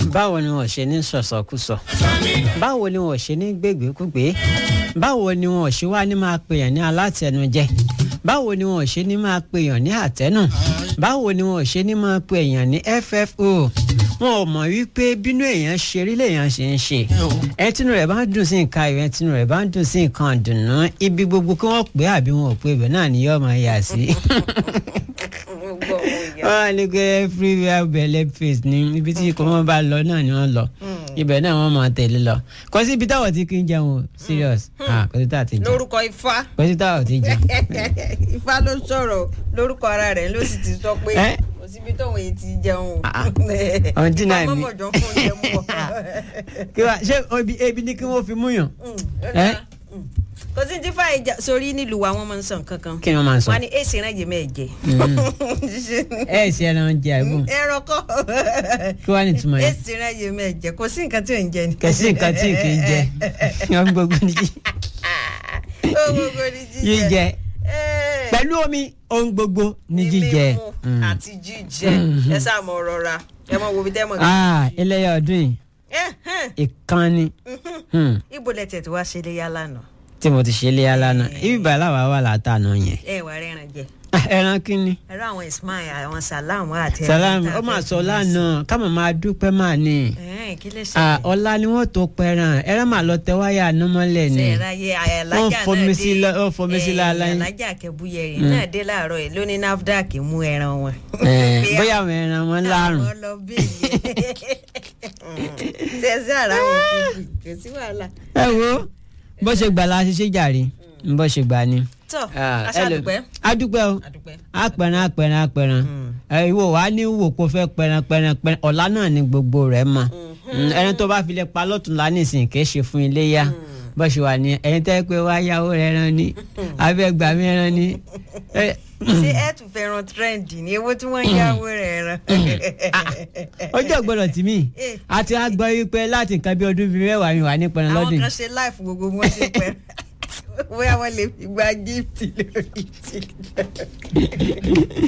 báwo ni wọn ṣe ní sọ̀sọ̀kúsọ báwo ni wọn ṣe ní gbégbékúgbé báwo ni wọn ṣe wá ní máa pèèyàn ní alátẹnujẹ báwo ni wọn ṣe ní máa pèèyàn ní àtẹnù báwo ni wọn ṣe ní máa pèèyàn ní ffo wọn ò mọ̀ wípé bínú èèyàn ṣe rí lèèyàn ṣe ń ṣe ẹ tínú rẹ̀ bá ń dùn sí nǹkan ayọ̀ ẹ tínú rẹ̀ bá ń dùn sí nǹkan dùnú ibi gbogbo kí wọ́n pè é àbí wọn ò pè é ibẹ̀ náà ni yóò máa yà sí wọ́n á ní pé everywhere belle face ni ibi tí kò wọ́n bá lọ náà ni wọ́n lọ ibẹ̀ náà wọ́n máa tẹ̀lé lọ kò sí ibi táwọn ti kí ń jẹun o serious ah kò sí táwọn ti jẹun lórúkọ ifá kò sí táwọn ti jẹun. ifá ló sọ̀rọ̀ lórúkọ ara rẹ̀ ló sì ti sọ pé Eh? kò síbi tóun èyí ti jẹun Ah, ọ̀hún dínà mi. mọ̀mọ́jọ fún oúnjẹ mú ọ. kí wá ṣé ebi ebi ni kí wọ́n fi mú yàn. Eh? kò sí tí fàáyé jà sórí nílùú wa wọn máa ń sàn kankan kí ni wọ́n máa ń sọ. wọn á ní èsì rẹ̀ yé mẹ́ẹ̀jẹ. ẹ ẹ ṣe ẹran jẹ àìbùn ẹran kọ́ kí wàá ní ìtumọ̀ yẹn. èsì rẹ̀ yé mẹ́ẹ̀jẹ kò sí nǹkan tí ò ń jẹ ni. kẹsí nǹkan tí kì í jẹ wọn gbogbo ní ó gbogbo ní jíjẹ. jíjẹ Eh. pẹ̀lú omi ohun gbogbo ní jíjẹ. mímú Mm. àti jíjẹ ẹ sáà mọ rọra ẹ mọ wo bí tẹ́ mọ̀ ní. ah eléyà ọdún yìí Eh, eh, ìkànnì hmm, ibo lẹ tẹ̀ tí wàá ṣe léyà lánàá tí mo ti ṣe léyà lánàá ibi bàálà wà wà látànà yẹn. ẹ wà rẹran jẹ Ah, ẹran kínní. ẹrọ àwọn ismail àwọn salam àti. salam ó máa sọ lánàá ká máa máa dúpẹ́ máa ní. ẹ kí lè Ah, ṣe. ọ̀la ni wọ́n tó pẹran ẹran máa lọ tẹ wáyà anúmọ́lẹ̀ ni. ṣe ìráyè alájà Wọ́n náà fomi sí lọ- wọ́n fomi sí láàlá yín. alájà kẹbúyẹrì náà dé láàárọ̀ yìí lóní nafdac mú ẹran wọn. Eh, Bí bóyá àwọn ẹran wọn lárùn. àwọn lọ bẹ́ẹ̀ ṣe sí ara wọn kùkù kò sí wàhálà. ẹ wo bó ṣe gbà la ṣiṣẹ́ jàre bó ṣe gbà ni. tọ́ Ah, aṣáàdùpẹ́. adúpẹ́ o àdùpẹ́. apẹran apẹran apẹran ẹ ìwọ wa ní wò kó fẹ́ pẹran pẹran pẹran ọ̀la náà ni gbogbo rẹ̀ mọ̀ Mm, ẹni tó bá fi lè pa lọ́tún la nísìnyí kì í ṣe fún iléyà bó ṣe wà ní ẹ̀yin tẹ́ pé wá yáwó rẹ̀ rán ni abẹ́gbà mi rán ni. ẹ, ṣé ẹ tún fẹ́ràn trend ní ewó tí wọ́n ń yáwó rẹ̀ rán. ọjọ́ gbọ́dọ̀ tì mí Eh. àti àgbọ̀ wípé láti nǹkan bí ọdún bíi mẹ́wàá mi wà ní pẹran àwọn lọ́dún kan yìí. ṣe láìfù gbogbo wọn ṣe pẹ́ bóyá wọ́n lè fi gba gift lórí tiktok.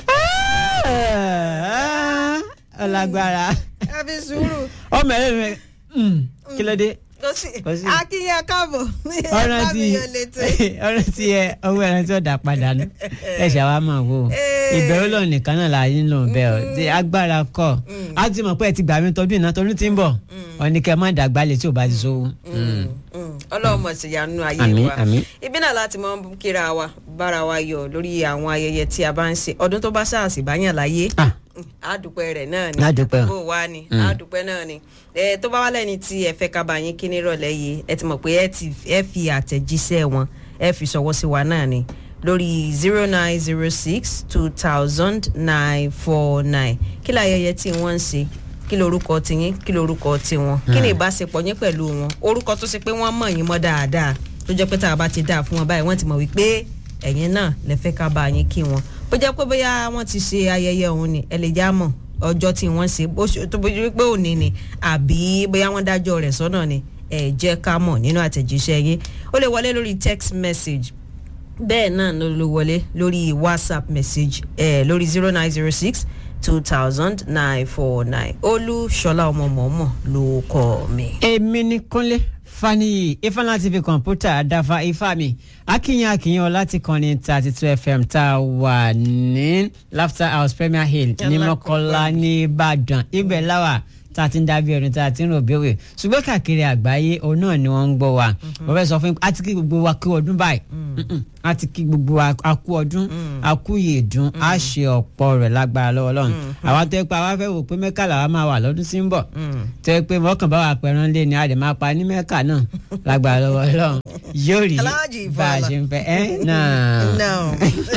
Ah, ọlágbára àfi sùúrù ọmọ ẹ rẹ kí ló dé kò sí Kò sí. akínyàn káàbọ̀ ọ̀ràn tí fábíyàn létí. ọ̀ràn tí ẹ ọwọ́ ẹran tí ó dà padà nù ẹ ṣàwá máa wò ó Eh. ìbẹ̀rù lọ nìkan náà la yín lò ń bẹ̀ ọ́ tí agbára kọ̀ á ti mọ̀ pé ẹ ti gbà mí tọdún ìná tọdún tí ń bọ̀ ọ̀ní kẹ́ ẹ má dàgbà lè tí ò bá ti sówó. ọlọ́run mọ̀ sí ìyanu ayé Àmín, wa àmín. ibi náà láti mọ kíra wa bára wa yọ lórí àwọn ayẹyẹ tí a bá ń ṣe ọdún tó bá ṣàṣì báyàn láyé Ah, àdùpẹ́ rẹ̀ náà ni Á dúpẹ́ o. bó wá ni àdùpẹ́ náà ni ẹ tó bá wá lẹ́ni tí ẹ fẹ́ ká bá yín kí nírọ̀lẹ́ yìí ẹ ti mọ̀ pé ẹ ti ẹ fi àtẹ̀jíṣẹ́ wọn ẹ fi ṣọwọ́ sí wa náà ni lórí zero nine zero six two thousand nine four nine kí láyẹyẹ tí wọ́n ń ṣe kí lorúkọ tiyín kí lorúkọ tiwọn kí ni ìbáṣepọ̀ yín pẹ̀lú wọn orúkọ tó ṣe pé wọ́n mọ̀ yín mọ́ dáadáa tó jẹ́ pé tá a bá ti dáa fún wọn báyìí wọ́n ti mọ̀ wípé ẹ̀yin náà lè fẹ́ ká bá yín kí wọn bó jẹ́ pé bóyá wọ́n ti ṣe ayẹyẹ òun ni ẹ lè já mọ̀ ọjọ́ tí wọ́n ṣe bó ṣe- tó bójú wípé òní ni àbí bóyá wọ́n dájọ́ rẹ̀ sọ́nà ni ẹ jẹ́ ká mọ̀ nínú àtẹ̀jíṣẹ́ yín ó lè wọlé lórí text message bẹ́ẹ̀ náà ló ló wọlé lórí whatsapp message eh, lórí zero nine zero six two thousand nine four nine olúṣọlá ọmọ mọ̀ọ́mọ̀ ló kọ́ mi. èmi ní kúnlé faniyi ifeanyi tv kọ̀ǹpútà àdáfà ifá mi akínyìn akínyìn ọláti kan ní thirty two fm tá a wà ní laughter house premier hill ní mọ́kọ́lá ní ìbàdàn ibẹ̀ láwà tá a ti ń dábí ẹni tá a ti ń rò béwè ṣùgbọ́n káàkiri àgbáyé òun náà ni wọ́n ń gbọ́ wa wọ́n fẹ́ sọ fún yín a ti kí gbogbo wa kú ọdún báyìí Mm-mm. a ti kí gbogbo wa a kú ọdún a kú yèédún a ṣe ọ̀pọ̀ rẹ̀ lágbára lọ́wọ́ lọ́run àwa tó yẹ pé àwa fẹ́ wò pé mẹ́kà làwa máa wà lọ́dún tí ń bọ̀ tó yẹ pé mọ́kàn bá wà pẹ̀rán lé ní àdè máa pa ní mẹ́kà náà lágbára lọ́wọ́ lọ́run yóò rí Aláàjì bá a Ìfọ̀lá. ṣe ń fẹ́ ẹ́ náà no.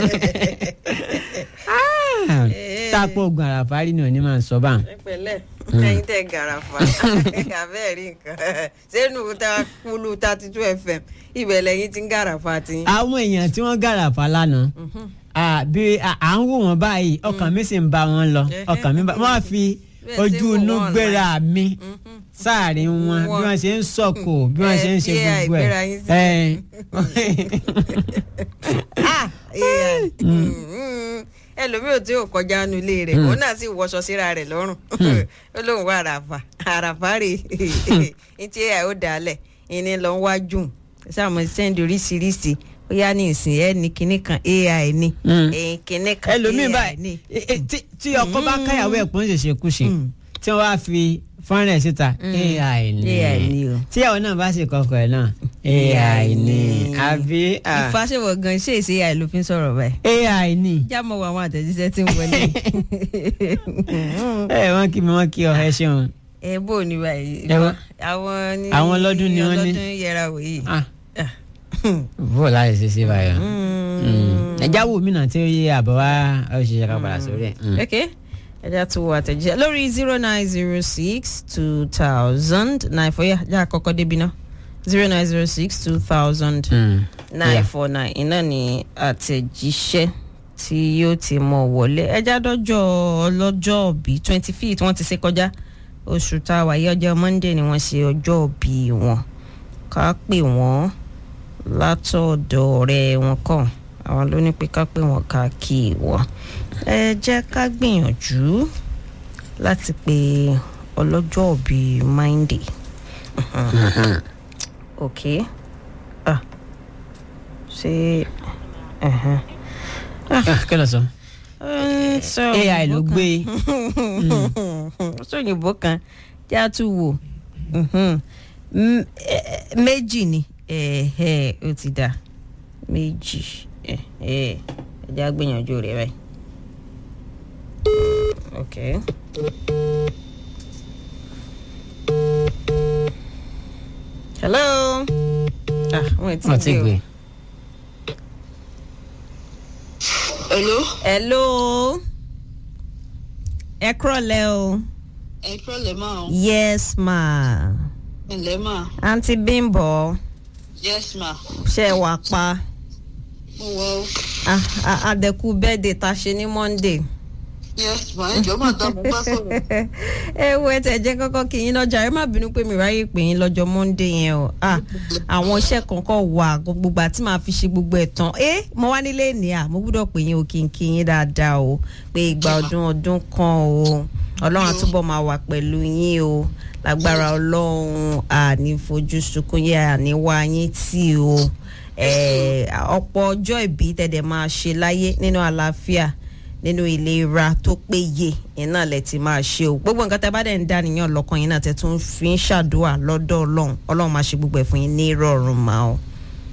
tápọ̀ ogun àràfárí ni òní máa ń sọ báà. ẹ pẹ̀lẹ́ ẹ̀yin tẹ gàràfà abẹ́ẹ̀ rí nǹkan sẹ́nu ta kúlù thirty two fm ibẹ̀ lẹ́yìn tí ń gàràfà tí. àwọn èèyàn tí wọ́n gàràfà lánàá à, bí à à ń wò wọ́n báyìí ọkàn mi sì ń bá wọn lọ ọkàn mi bá wọ́n á fi Bẹ́ẹ̀ ṣe ojú wò inú wọ́n gbéra mi sáàrin wọn bí wọ́n ṣe ń sọ̀kò bí wọ́n ṣe ń ṣe Ẹ fi gbogbo àìgbéra ẹ̀ yín sí. ẹ̀. Ah, yeah. Mm, ẹlòmíì ò tí ò kọjá nu ilé rẹ̀ òun náà sì wọṣọ síra rẹ̀ lọ́rùn ó lóun wá àràfà àràfà rè é tí ẹ ó dálẹ̀ ìní lọ ń wá jùn sáàmù sẹ́ńdì oríṣiríṣi ó yá ní ìsìn ẹ ní kinní kan ai ní ẹ̀yìn kinní kan ẹlòmíì ai ní. báyìí e- e- tí- tí ọkọ bá káyàwó ẹ̀ pọ́n ṣèṣe kú ṣe tí wọ́n wá fi fọ́nrán ẹ̀ síta ai ni AI ni o. tíyàwó náà bá ṣe kọkọ ẹ̀ náà ai ni àbí ah, ìfàṣẹwọ̀ gan ṣe èsì ai ló fi ń sọ̀rọ̀ báyìí ai ni jámọ̀ wọ àwọn àtẹ̀jíṣẹ́ tí ń wọlé ẹ wọ́n kí mi wọ́n kí ọ ẹ ṣeun ẹ bó ní báyìí Ẹ wá. àwọn ní Àwọn ọlọ́dún ni wọ́n ní. ọlọ́dún yẹra wò yìí. Ah, bó láti ṣe ṣe báyọ̀ ẹja wo mí náà tí ó yé àbọ̀ wá ó ṣe ṣe ká padà sórí ẹ̀. Mm. ok ẹja tó wọ àtẹ̀jíṣẹ́ lórí zero nine zero six two thousand nine four yà já àkọ́kọ́ débi náà zero nine zero six two thousand Mm. nine Yeah. four nine iná ni àtẹ̀jíṣẹ́ tí yóò ti mọ̀ wọlé ẹja dọ́jọ́ ọlọ́jọ́ bíi twenty fifth wọ́n ti ṣe kọjá oṣù tá a wà yí ọjọ́ monday ni wọ́n ṣe ọjọ́ bíi wọn ká pè wọ́n látọ̀dọ̀ ọ̀rẹ́ wọn kàn àwọn ló ní pé ká pè wọ́n ká kí wọ́n ẹ jẹ́ ká gbìyànjú láti pe ọlọ́jọ́ bíi monday ok ah ṣe ẹhẹn. Ah, kí ló sọ Ẹ ń sọ ai ló òyìnbó gbé kan. sọ òyìnbó kan tí a tún wò Mhm. M- ẹ- méjì ni ẹ̀ẹ́ ó ti dà méjì ẹ̀ẹ́ ẹ̀jẹ̀ á gbìyànjú rẹ̀ báyìí. ok. hello. ah wọ́n ti wọ́n ti gbé o. gbé Hello, hello. ẹ kúrọ̀lẹ́ o. ẹ kúrọ̀lẹ́ máa o. yes ma. Ǹlẹ́ máa. àǹtí bímbọ Yes ma. ṣe wà pa Mo wọ o. Ah, ah, àdẹ̀kù bẹ́ẹ̀dẹ̀ ta ṣe ní monday. Yes ma. Ẹ jọ̀ọ́ máa dá mo bá sọ̀rọ̀. ẹ wo ẹ tẹ̀ jẹ́ kọ́kọ́ kí yín lọ́jà ẹ má bínú pé mi ráyè pè yín lọ́jọ́ monday yẹn o Ah, àwọn iṣẹ́ kankan wà gbogbo àti máa fi ṣe gbogbo ẹ̀ tán ẹ mo wá nílé ní à mo gbúdọ̀ pè yín o kí n kí yín dáadáa o pé ìgbà ọdún ọdún kan o ọlọ́run àtúbọ̀ máa wà pẹ̀lú yín o lágbára ọlọ́run àní fojú sunkún yẹ àní wá yín tì o Eh, ọ̀pọ̀ ọjọ́ ìbí tẹ̀dẹ̀ máa ṣe láyé nínú àlàáfíà nínú ìlera tó péye yẹn náà lẹ ti máa ṣe o gbogbo nǹkan tẹ bá dẹ̀ ń dá nìyàn lọ́kàn yín náà tẹ tún fi ń ṣàdúrà lọ́dọ̀ ọlọ́run ọlọ́run máa ṣe gbogbo ẹ̀ fún yín ní ìrọ̀rùn máa o.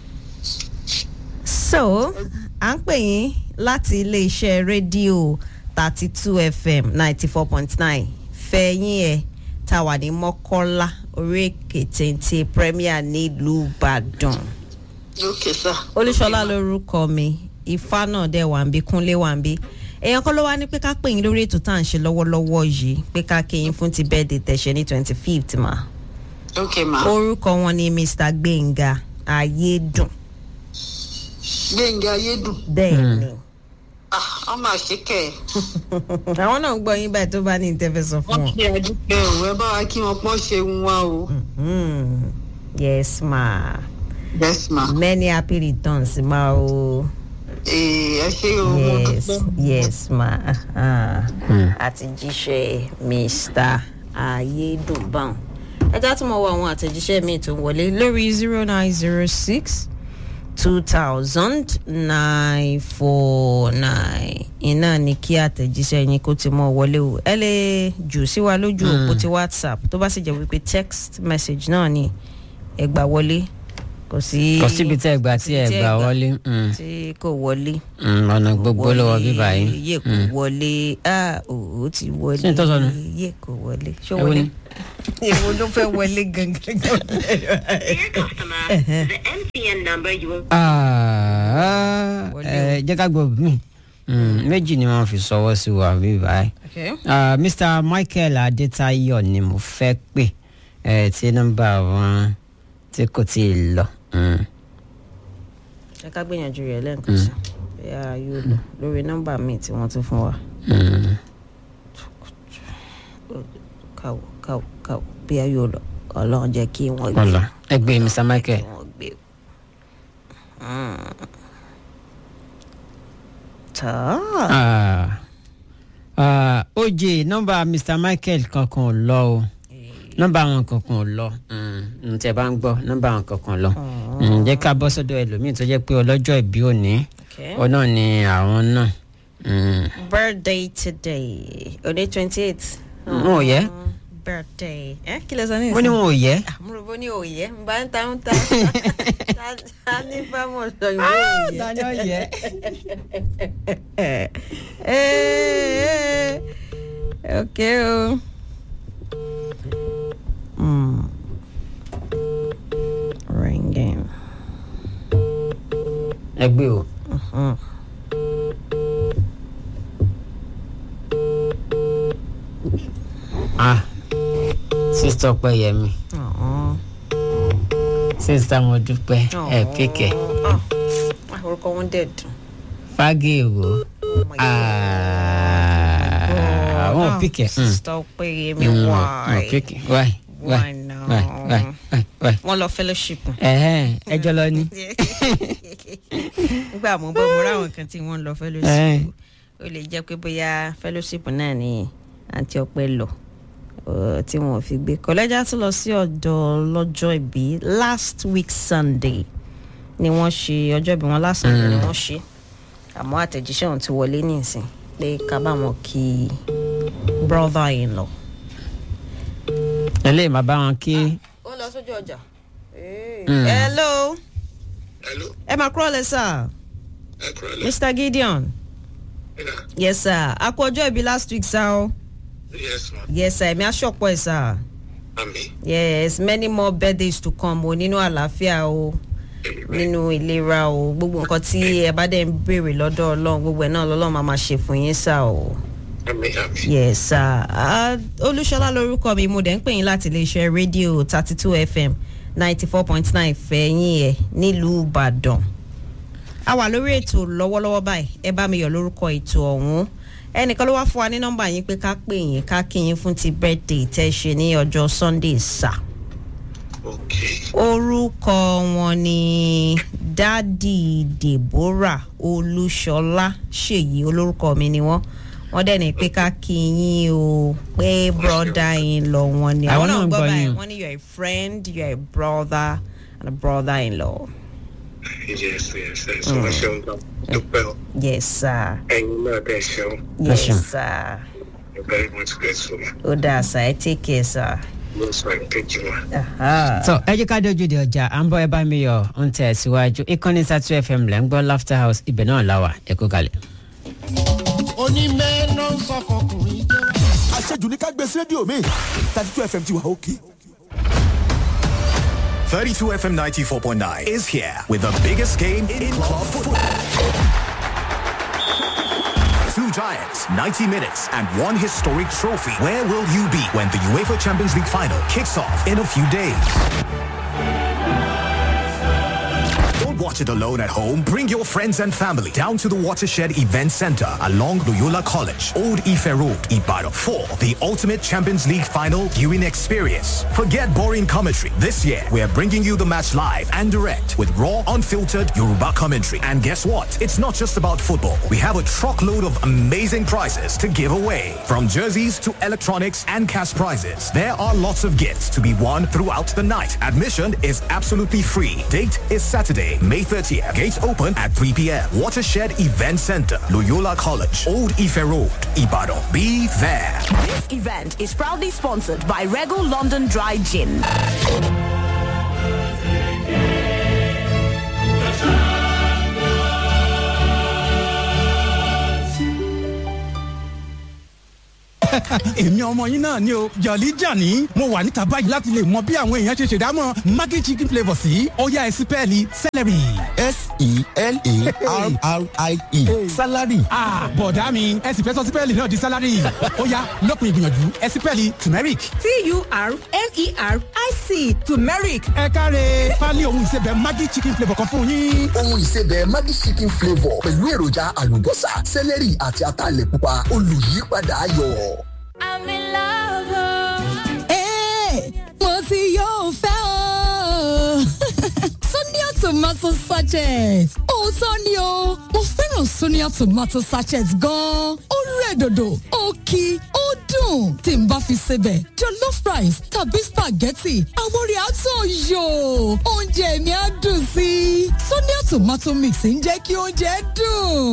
so à ń pè yín láti iléeṣẹ́ rédíò thirty two fm ninety four point nine fẹ̀yìn ẹ̀ tá a wà ní mọ́kọ́lá orí èkè téńté premier nílùú ìbàdàn Ok sir. olúṣọlá lorúkọ mi ifá náà dẹ̀ wà ń bí kúnlé wà ń bí èèyàn kan ló wá ní pé ká pè yín lórí ètò tá à ń ṣe lọ́wọ́lọ́wọ́ yìí pé ká kí yín fún ti bẹ́ẹ̀dẹ̀ tẹ̀sẹ̀ ní twenty fifth ma Ok ma. orúkọ wọn ni mr gbẹ̀ngà ayédùn Gbẹ̀ngà Ayédùn. bẹ́ẹ̀ ni Ah, wọ́n máa ṣe kẹ̀ ẹ́. àwọn náà ń gbọ́ yín báyìí tó bá ní ìtẹ́fẹ́ sọ fún Wọ́n wọn. ṣe àdúpẹ́ o. Ẹ bá wa kí wọn pọ́n ṣe ń wá o. Mhm. yes ma Yes ma. many happy returns ma o Ee, ẹ ṣe o. Mo yes dúpẹ́. yes ma Ah. àti jíṣẹ́ mr ayédùnbọ̀n ẹjá tí mo wọ àwọn àtẹ̀jíṣẹ́ mi tó ń wọlé lórí zero nine zero six two thousand nine four nine iná ni kí àtẹ̀jíṣẹ́ yín kó ti mọ́ wọlé o ẹ lè jù sí wa lójú òpó ti whatsapp tó bá sì jẹ́ wípé text message náà ni ẹ gbà wọlé kò sí kò síbi tẹ́ ẹ gbà tí ẹ gbà wọlé Mm. tí kò wọlé Mm, ọ̀nà gbogbo lọ́wọ́ bíbá yìí yé kò wọlé ah ó ti wọlé Ṣé n tó sọnù? yé kò wọlé ṣó Ẹ wo wọlé ni? èwo ló fẹ́ wọlé gangan. Dear customer, the MTN number you will Ah, ẹ jẹ́ ká gbọ́ mi méjì ni wọ́n fi sọwọ́ sí wa bíbá yìí. Okay. Ah, Mr. Michael Adetayo ni mo fẹ́ pè ẹ tí nọ́mbà wọn tí kò tí ì lọ. Mm. ẹ ká gbìyànjú rẹ lẹ́ǹkan sí bí a yóò lò lórí nọ́mbà míì tí wọ́n tún fún wa. Mm. káwọ káwọ káwọ bí a yóò lọ ọlọ́run jẹ́ kí wọ́n gbé Ọlọ ẹ gbé Mr. Michael. kí wọ́n gbé. Mm. star. Ah, ah, oj nọmba mr michael kankan ò lọ o nọmba àwọn kankan ò lọ n tẹ bá ń gbọ́ nọmba àwọn kankan lọ Mm, jẹ́ ká bọ́ sọ́dọ̀ ẹlòmíì tó jẹ́ pé ọlọ́jọ́ ìbí òní Okay. ọ náà ni àwọn náà Mm, birthday today òde twenty eight. wọn ò yẹ birthday ẹ kí lè sọ ní wọn ní wọn ò yẹ àmúrò bó ní òye ń bá ń ta ń ta ta ní bámọ̀ sọ ìwé òye. tani ó yẹ. Eh, ok o. Mm. ringing. ẹgbẹ́ o Mm. ah sista ọpẹ́yẹmí Ọ̀hún. sista mo dúpẹ́ ẹ píkẹ́ Ah, ah, orúkọ wọn dẹ̀ dùn. fagéèwò Oh my àwọn God. píkẹ́. Ah, Sister Ọpẹ́yẹmí wọn why? píkẹ́ why why Why now? why why why why. wọ́n lọ fellowship. ẹ̀hẹ́n ẹjọ́ lọ ní. nígbà mo bọ́ mo ráwọn kan tí wọ́n lọ Eh. fellowship ó lè jẹ́ pé bóyá fellowship náà ni àǹtí ọpẹ́ lọ uh, tí wọ́n fi gbé kọ́lẹ́jà tó lọ sí ọ̀dọ̀ lọ́jọ́ ìbí last week sunday ni wọ́n ṣe ọjọ́ ìbí wọn last sunday ni wọ́n ṣe àmọ́ àtẹ̀jíṣẹ́ ọ̀hún ti wọlé nísìn pé ká bá wọn kí brother in law. eléyìí máa bá wọn kí. ó lọ sójú ọjà. Mm. hello Hello, ẹ máa kúrò lẹ sir ẹ kúrò lẹ. mr gideon. Yeah. yes sir a kú ọjọ́ ìbí last week sir o Yes, ma. yes sir ẹ̀mí aṣọ́pọ̀ ẹ̀ sir Ami. yes many more birthdays to come o nínú àlàáfíà o nínú ìlera o gbogbo nǹkan tí ẹ bá dẹ̀ ń béèrè lọ́dọ̀ ọlọ́run gbogbo ẹ̀ náà lọ́lọ́run máa máa ṣe fún yín sir o Ami, ami. yes sir Ah, olúṣọlá lorúkọ mi mo dẹ̀ ń pè yín láti iléeṣẹ́ rédíò thirty two fm ninety four point nine fẹ̀yìn ẹ̀ nílùú ìbàdàn a wà lórí ètò lọ́wọ́lọ́wọ́ báyìí ẹ bá mi yọ̀ lórúkọ ètò ọ̀hún ẹnìkan ló wá fún wa ní nọ́mbà yín pé ká pè yín ká kí yín fún ti birthday tẹ́ ṣe ní ọjọ́ sunday sà Okay. orúkọ wọn ni dádì deborah olúṣọlá ṣèyí olórúkọ mi ni wọn wọn dẹ̀ ní pé ká kí yín o pé broda yín lọ wọn ni Àwọn náà ń gbọ́ gbọ́ báyìí yín. wọ́n ní you are a friend you are a brother and a brother in law Yes, yes, yes. So much ṣeun gan. Dúpẹ́ o. yes sir Ẹyin náà dẹ̀ ṣeun. yes ṣeun. sir You're very much grateful, ma. ó dáa sir ẹ take care sir. Most fine. Thank you, ma. Aha. tọ ẹ jẹ́ ká dojú de ọjà à ń bọ́ ẹ bá mi yọ ń tẹ̀ síwájú ìkànnì sátú fm lẹ́ ń gbọ́ laughter house ibẹ̀ náà la wà ẹ kú kalẹ̀. onímẹ̀ẹ́nà ń sọ fọkùnrin jẹ́ wá. àṣejù ní ká gbé sí rédíò mi thirty two fm ti wà òkè. 32 FM 94.9 is here with the biggest game in club football. Two giants, 90 minutes, and one historic trophy. Where will you be when the UEFA Champions League final kicks off in a few days? Don't watch it alone at home. Bring your friends and family down to the Watershed Event Center along Loyola College, Old Ife Road, Ibadan for the ultimate Champions League final viewing experience. Forget boring commentary. This year, we are bringing you the match live and direct with raw, unfiltered Yoruba commentary. And guess what? It's not just about football. We have a truckload of amazing prizes to give away. From jerseys to electronics and cash prizes, there are lots of gifts to be won throughout the night. Admission is absolutely free. Date is Saturday, May 30th. Gates open at 3 p.m. Watershed Event Center, Loyola College, Old Ife Road, Ibadan. Be there. This event is proudly sponsored by Regal London Dry Gin. èmi ọmọ yín náà ni o jọ̀lí jàní mo wà níta báyìí láti lè mọ bí àwọn èèyàn ṣe ṣèdámọ̀ maggi chicken flavour sí ọ̀yá ẹ̀sìn pẹ́ẹ́lí celery. s-e-l-a-r-r-i-e salary. Ah, bọ̀dá mi ẹ̀sìn fẹ́ sọ sí pẹ́ẹ́lí náà di salary ó yá lópin ìgbìyànjú ẹ̀sìn pẹ́ẹ́lí turmeric. T-U-R-M-E-R-I-C. Turmeric. ẹ káre pálí ohun ìsebẹ̀ maggi chicken flavour kan fún yín. ohun ìsebẹ̀ Maggi chicken flavour pẹ̀lú èròjà àlùbọ́sà sẹ́lẹ̀rì àti ataalẹ̀ pupa olùyípadà ayọ̀. I'm in love. Hey, mo ti yóò fẹ́ o. Sonia tomato sachet. Òótọ́ ni o, mo fẹ́ràn fẹ́ràn Sonia tomato sachet gan-an. Ó rẹ̀ dòdò, ó kí, ó dùn. Tí n bá fi sebẹ̀, jollof rice tàbí spaghetti, àwọn orí àtọ̀ yò. Oúnjẹ mi á dùn sí i. Sonia tomato mix ń jẹ́ kí oúnjẹ dùn.